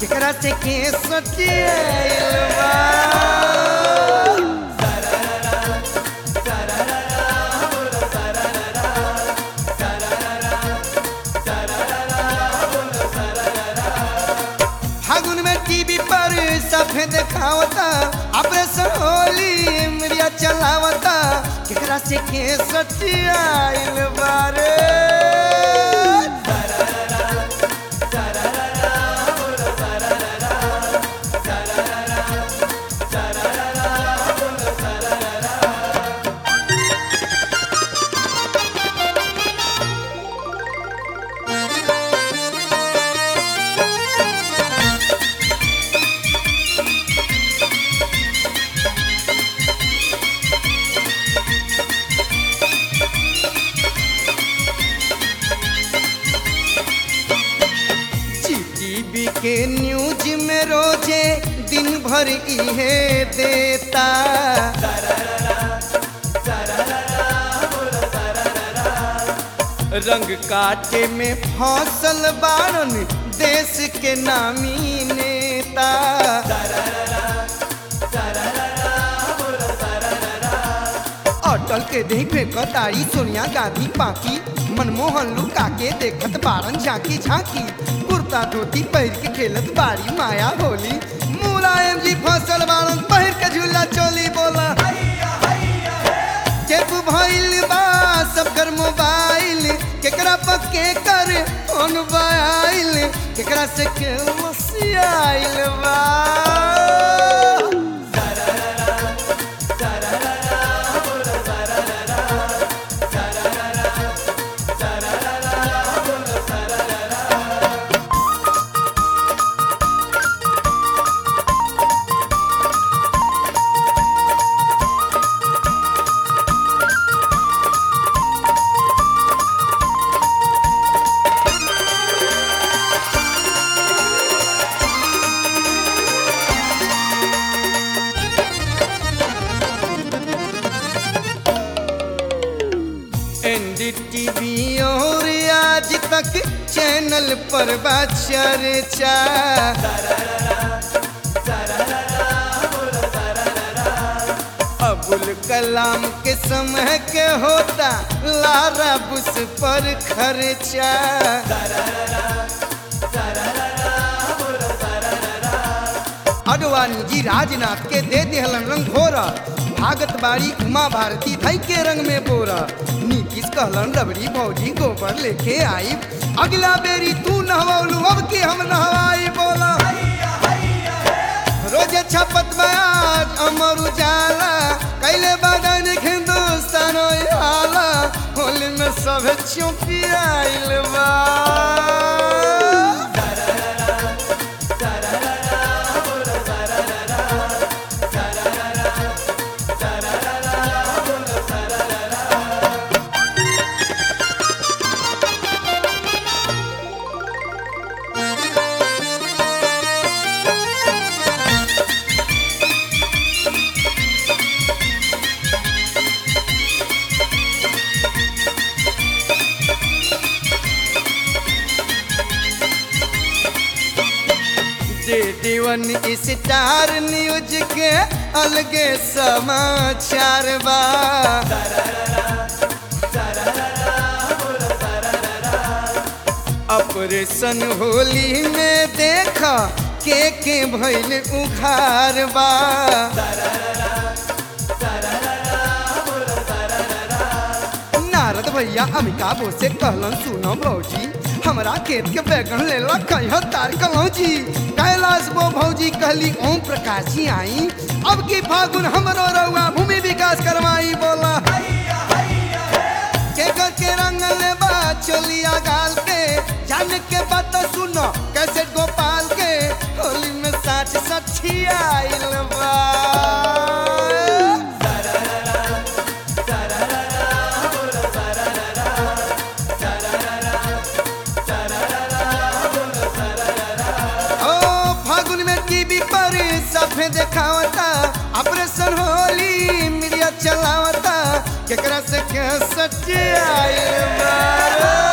केकरा से के सटियाइल बा फागुन में टीवी पर सफेद खावता ऑपरेशन होली मिरिया चलावता केकरा से के सटियाइल बारे जीटीवी के न्यूज में रोजे दिन भर इहे देता रंग काटे में फसल बारन देश के नामी नेता अटल के देख में कतारी सोनिया गांधी पाकी मनमोहन लुका के देखत बारन झांकी झांकी कुर्ता धोती पहिर के खेलत बारी माया होली मुलायम जी फसल बारन पहिर के झूला चोली बोला चेप भइल बा सबकर मोबाइल केकरा पक्के कर फोन बाइल केकरा से के मसियाइल बा एनडीटीवी और आज तक चैनल पर बा चर्चा अबुल कलाम के समय के होता लारा बुस पर खर्चा अडवाणी जी राजनाथ के दे दिहलन रंग घोरा भागत बाड़ी उमा भारती धई के रंग में बोरा नीतीश कहलन रबड़ी भौजी गोबर लेके आई अगला बेरी तू नहवलू अब के हम नहवाई बोला रोजे छपत बयाज अमर उजाला कैले बदन हिंदुस्तान हाला होली में सब चुपियाइल बा दे दीवन स्टार न्यूज के अलगे समाचार बा ऑपरेशन होली में देखा के के भइल उखार बा नारद भैया अमिताभ से कहलन सुनो भौजी हमरा खेत के बैगन लेला कहियो तार कलौजी कैलाश वो भौजी कहली ओम प्रकाश जी आई अब की फागुन हमरो रउआ भूमि विकास करवाई बोला के ग के रंग लेबा चलिया गाल के जान के बात सुनो कैसे गोपाल के होली में साठ सठिया आइल बा ओ फागुन में टीवी पर सफे देखावता ऑपरेशन होली मीडिया चलावता केकरा से के सच्चे आइल बा